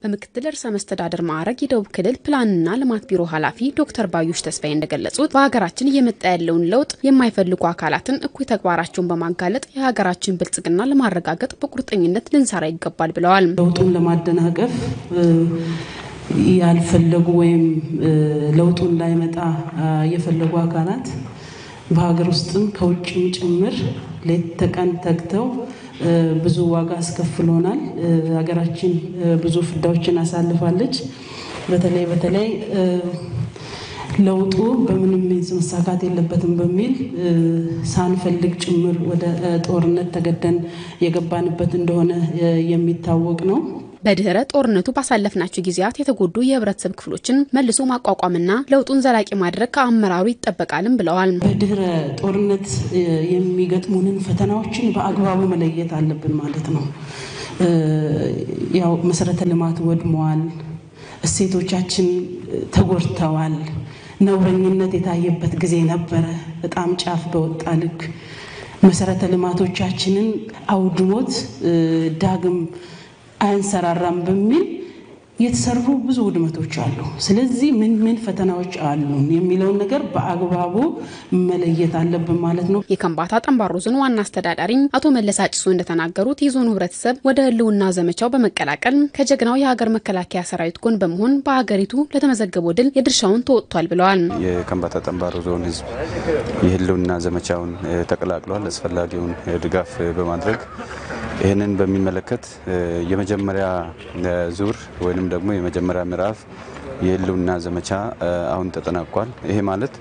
በምክትል ርዕሰ መስተዳድር ማዕረግ የደቡብ ክልል ፕላንና ልማት ቢሮ ኃላፊ ዶክተር ባዩሽ ተስፋዬ እንደገለጹት በሀገራችን እየመጣ ያለውን ለውጥ የማይፈልጉ አካላትን እኩይ ተግባራቸውን በማጋለጥ የሀገራችን ብልጽግና ለማረጋገጥ በቁርጠኝነት ልንሰራ ይገባል ብለዋል። ለውጡን ለማደናቀፍ ያልፈለጉ ወይም ለውጡን ላይመጣ የፈለጉ አካላት በሀገር ውስጥም ከውጭም ጭምር ሌት ተቀን ተግተው ብዙ ዋጋ አስከፍሎናል። ሀገራችን ብዙ ፍዳዎችን አሳልፋለች። በተለይ በተለይ ለውጡ በምንም መሳካት የለበትም በሚል ሳንፈልግ ጭምር ወደ ጦርነት ተገደን የገባንበት እንደሆነ የሚታወቅ ነው። በድህረ ጦርነቱ ባሳለፍናቸው ጊዜያት የተጎዱ የህብረተሰብ ክፍሎችን መልሶ ማቋቋምና ለውጡን ዘላቂ ማድረግ ከአመራሩ ይጠበቃልም ብለዋል። በድህረ ጦርነት የሚገጥሙንን ፈተናዎችን በአግባቡ መለየት አለብን ማለት ነው። ያው መሰረተ ልማት ወድመዋል፣ እሴቶቻችን ተጎድተዋል። ነውረኝነት የታየበት ጊዜ ነበረ። በጣም ጫፍ በወጣ ልክ መሰረተ ልማቶቻችንን አውድሞት ዳግም አያንሰራራም በሚል የተሰሩ ብዙ ውድመቶች አሉ። ስለዚህ ምን ምን ፈተናዎች አሉን የሚለውን ነገር በአግባቡ መለየት አለብን ማለት ነው። የከምባታ ጠንባሮ ዞን ዋና አስተዳዳሪ አቶ መለስ አጭሶ እንደተናገሩት የዞኑ ህብረተሰብ ወደ ህልውና ዘመቻው በመቀላቀል ከጀግናው የሀገር መከላከያ ሰራዊት ጎን በመሆን በሀገሪቱ ለተመዘገበው ድል የድርሻውን ተወጥቷል ብለዋል። የከምባታ ጠንባሮ ዞን ህዝብ የህልውና ዘመቻውን ተቀላቅሏል። አስፈላጊውን ድጋፍ በማድረግ ይህንን በሚመለከት የመጀመሪያ ዙር ወይም ደግሞ የመጀመሪያ ምዕራፍ የህልውና ዘመቻ አሁን ተጠናቋል። ይሄ ማለት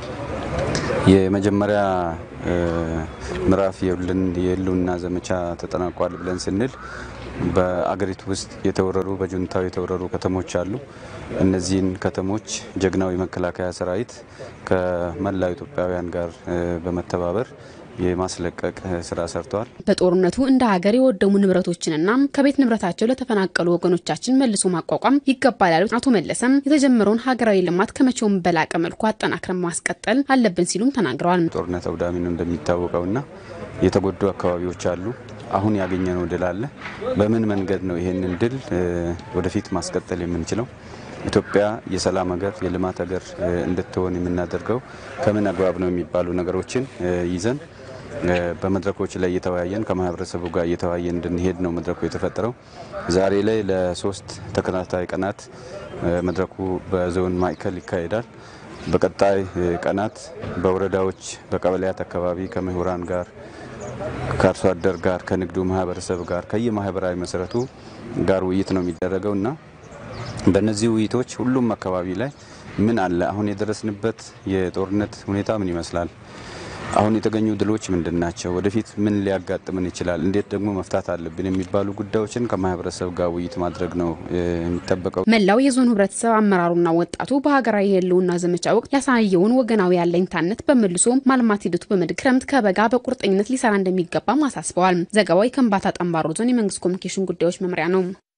የመጀመሪያ ምዕራፍ የህልውና ዘመቻ ተጠናቋል ብለን ስንል በአገሪቱ ውስጥ የተወረሩ በጁንታው የተወረሩ ከተሞች አሉ። እነዚህን ከተሞች ጀግናው የመከላከያ ሰራዊት ከመላው ኢትዮጵያውያን ጋር በመተባበር የማስለቀቅ ስራ ሰርተዋል። በጦርነቱ እንደ ሀገር የወደሙ ንብረቶችንና ከቤት ንብረታቸው ለተፈናቀሉ ወገኖቻችን መልሶ ማቋቋም ይገባል ያሉት አቶ መለሰም የተጀመረውን ሀገራዊ ልማት ከመቼውም በላቀ መልኩ አጠናክረን ማስቀጠል አለብን ሲሉም ተናግረዋል። ጦርነት አውዳሚ ነው እንደሚታወቀውና የተጎዱ አካባቢዎች አሉ። አሁን ያገኘነው ድል አለ። በምን መንገድ ነው ይሄንን ድል ወደፊት ማስቀጠል የምንችለው? ኢትዮጵያ የሰላም ሀገር፣ የልማት ሀገር እንድትሆን የምናደርገው ከምን አግባብ ነው የሚባሉ ነገሮችን ይዘን በመድረኮች ላይ እየተወያየን ከማህበረሰቡ ጋር እየተወያየን እንድንሄድ ነው መድረኩ የተፈጠረው። ዛሬ ላይ ለሶስት ተከታታይ ቀናት መድረኩ በዞን ማዕከል ይካሄዳል። በቀጣይ ቀናት በወረዳዎች በቀበሌያት አካባቢ ከምሁራን ጋር ከአርሶ አደር ጋር ከንግዱ ማህበረሰብ ጋር ከየማህበራዊ መሰረቱ ጋር ውይይት ነው የሚደረገው እና በእነዚህ ውይይቶች ሁሉም አካባቢ ላይ ምን አለ፣ አሁን የደረስንበት የጦርነት ሁኔታ ምን ይመስላል፣ አሁን የተገኙ ድሎች ምንድን ናቸው፣ ወደፊት ምን ሊያጋጥምን ይችላል፣ እንዴት ደግሞ መፍታት አለብን የሚባሉ ጉዳዮችን ከማህበረሰብ ጋር ውይይት ማድረግ ነው የሚጠበቀው። መላው የዞኑ ህብረተሰብ አመራሩና ወጣቱ በሀገራዊ የህልውና ዘመቻ ወቅት ያሳየውን ወገናዊ ያለኝታነት በመልሶ ማልማት ሂደቱ በመድገም ክረምት ከበጋ በቁርጠኝነት ሊሰራ እንደሚገባም አሳስበዋል። ዘገባው የከምባታ ጠንባሮ ዞን የመንግስት ኮሚኒኬሽን ጉዳዮች መምሪያ ነው።